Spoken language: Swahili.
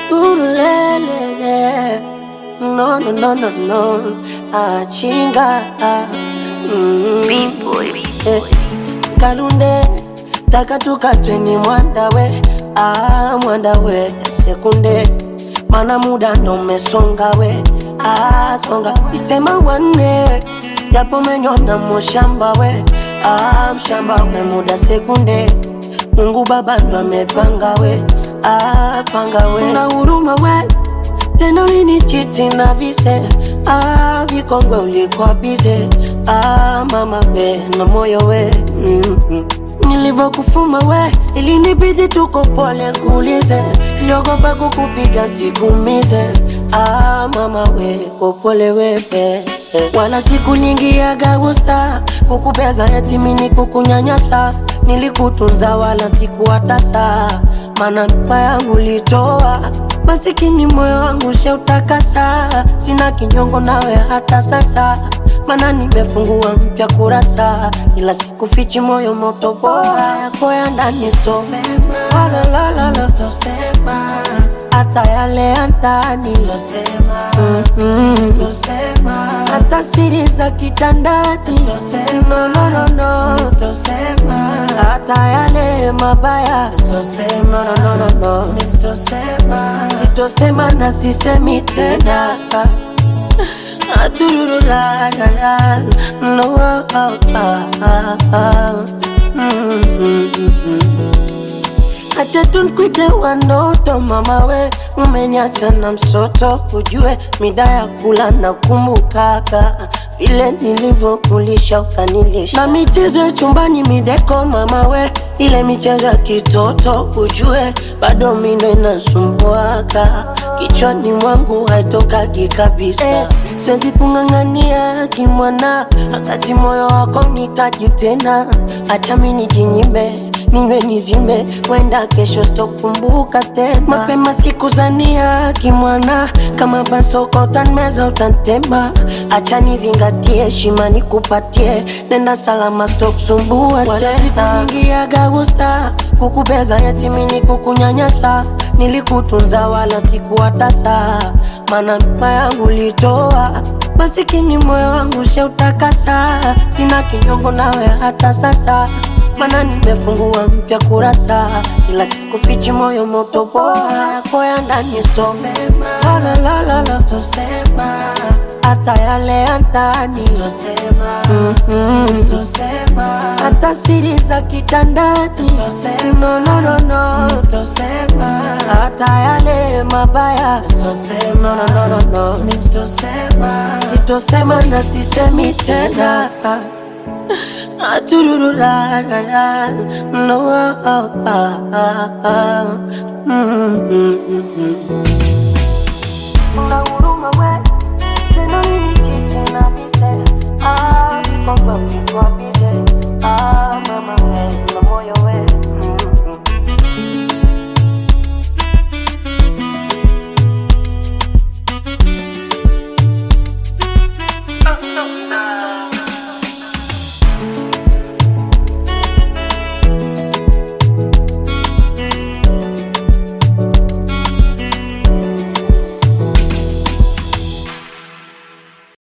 urulelele no no no no no achinga mm. Eh, kalunde taka tukatweni mwandawe ah, mwandawe sekunde mana muda ndo mesonga we ah, songa isema wanne japo menyona mushamba we ah, mshamba we muda sekunde Mungu Baba ndo amepanga we ah, panga we na huruma we tena ulinichiti na vise ah, vikongwe ulikuwa bize ah, mama we na moyo we mm-hmm. Nilivyokufuma we ilinibidi tuko pole kuulize, niliogopa kukupiga sikumize ah, mama we kopole wewe wala sikulingiaga gusta kukubeza yatimini kukunyanyasa nilikutunza wala sikuwatasa mana mpa yangu litoa masikini moyo wangu sheutakasa sina kinyongo nawe hata sasa mana nimefungua mpya kurasa ila sikufichi moyo moto bora yako ya ndani sto Walalalala. hata yale ya ndani Mm-mm. hata siri za kitandani no, no, no, no. hata yale mabaya no, no, no, no, no. sitosema na sisemi tena Aturururarara. no, ah, ah, ah, ah. Mm, mm, mm, mm. Acha tunkwite wanoto mama we, umeniacha na msoto, ujue mida ya kula na kumbukaka vile nilivyokulisha ukanilisha, na michezo ya chumbani mideko mama we, ile michezo ya kitoto ujue bado mindo inasumbuaka kichwani mwangu haitokagi kabisa eh, siwezi kung'ang'ania kimwana, wakati moyo wako nitaji tena, acha mi nijinyime ninywe nizime, wenda kesho sitokumbuka tena. Mapema sikuzania kimwana, kama basoko utanmeza utantema, acha nizingatie heshima nikupatie, nenda salama sitokusumbua tena. Sikuingiaga gusta kukubeza yatimini kukunyanyasa, nilikutunza wala sikuwatasa, mana mpa yangu litoa masikini moyo wangu sheutakasa, sina kinyongo nawe hata sasa mana nimefungua mpya kurasa, ila sikufichi moyo moto bora yako ya ndani sto Walalalala. hata yale ya ndani Mm-mm. hata siri za kitandani no, no, no, no. hata yale mabaya no, no, no, no, no. sitosema na sisemi tena Aturururarara. no, ah, ah, ah, ah. Mm, mm, mm, mm. Una huruma we, tena ulinichiti na vise. Ah, vikombe ulikuwa bize.